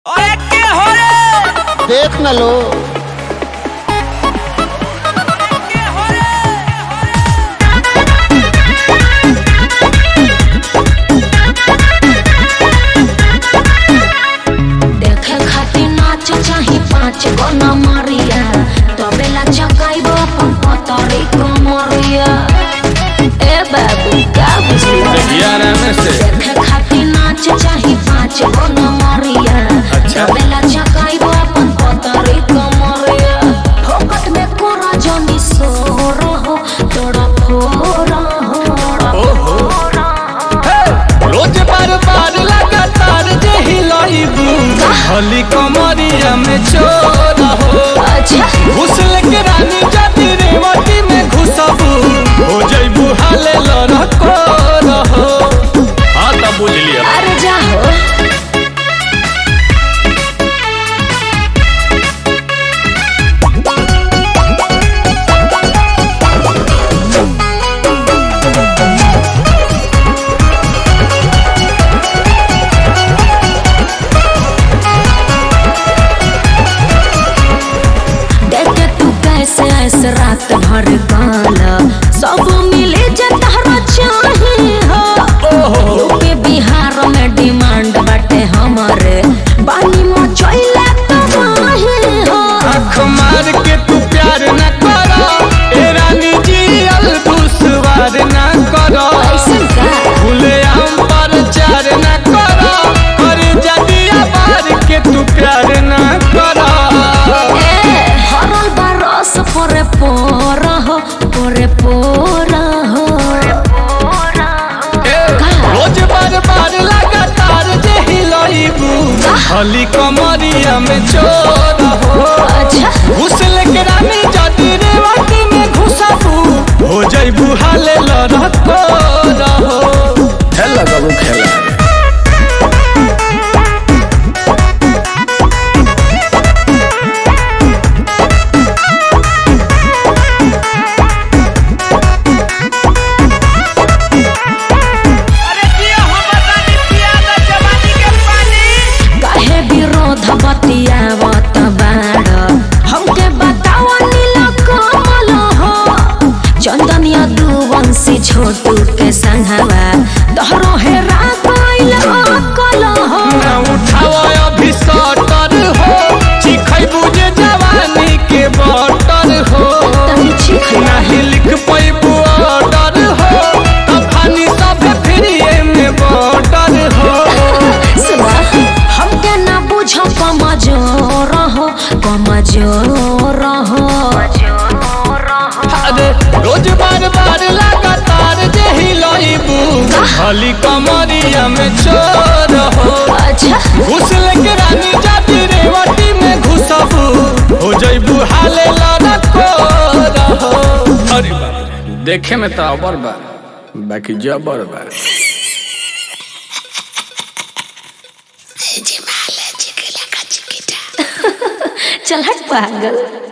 अरे के हो रे देख न लो के हो रे देखे खातिर नाच चाही पाँच गो नमरिया तबेला चकाइबो अपन पतरी कमरिया ए बाबू का बुझलिया देखे खातिर नाच चाही पाँच गो नमरिया तबेला चकाइबो अपन पतरी कमरिया फोकट में कोरा जनी सोर हो तोड़ा फोर हो रोज बार बार लगातार जे हिलाइबू हली कमरिया में चोर हो अच्छा घुसल के रानी जाति रेवती में घुसबू हो जइबू हाले लड़को रहो हाँ तब बुझ लिया अरे जाहो देखे तू कैसे ऐसे रात भर गाना सब मिले जे तहरा चाही हो यूपी बिहार में डिमांड बाटे हमारे बानी मचैले तबाही हो आँख मार के तू प्यार न करो ए रानी जी अल दुश्वार न करो ऐसन का खुले आम पर चार न करो कर जदिया बार के तू प्यार न करो ए हरल बरस परे पोर हो परे पोर हो ए, रोज बार बार लगातार जे हिलाइबू हली कमरिया में चोर हो अच्छा घुसल के रानी जाति रेवती में घुसबू हो जइबू हाले लड़को रहो खेला बाबू खेला अरे जिया हम बतानी पिया द जवानी के पानी काहे विरोध बतियावत बाड़ हमके बतावा नीला कमल हो चंदनिया दुवंशी छोटू के संघवा तोहरो हेरा गइल अकल हो ना उठाओ अभी सटर हो चिखैबू जे जवानी के बटर हो तनी चिख नाही लिख पैबू ऑर्डर हो तफानी सब फ्रीए में बॉर्डर हो सुना हमके ना बुझ कमजोर हो कमजोर हो अरे रोज बार बार लगातार जे हिलाइबू खाली कमरिया में चोर हो अच्छा घुसल के रानी जाति रेवती में घुसबू हो जइबू हाले लड़को रहो अरे बाप रे, देखे में तो अबर बा बाकी जबर बा चल हट पागल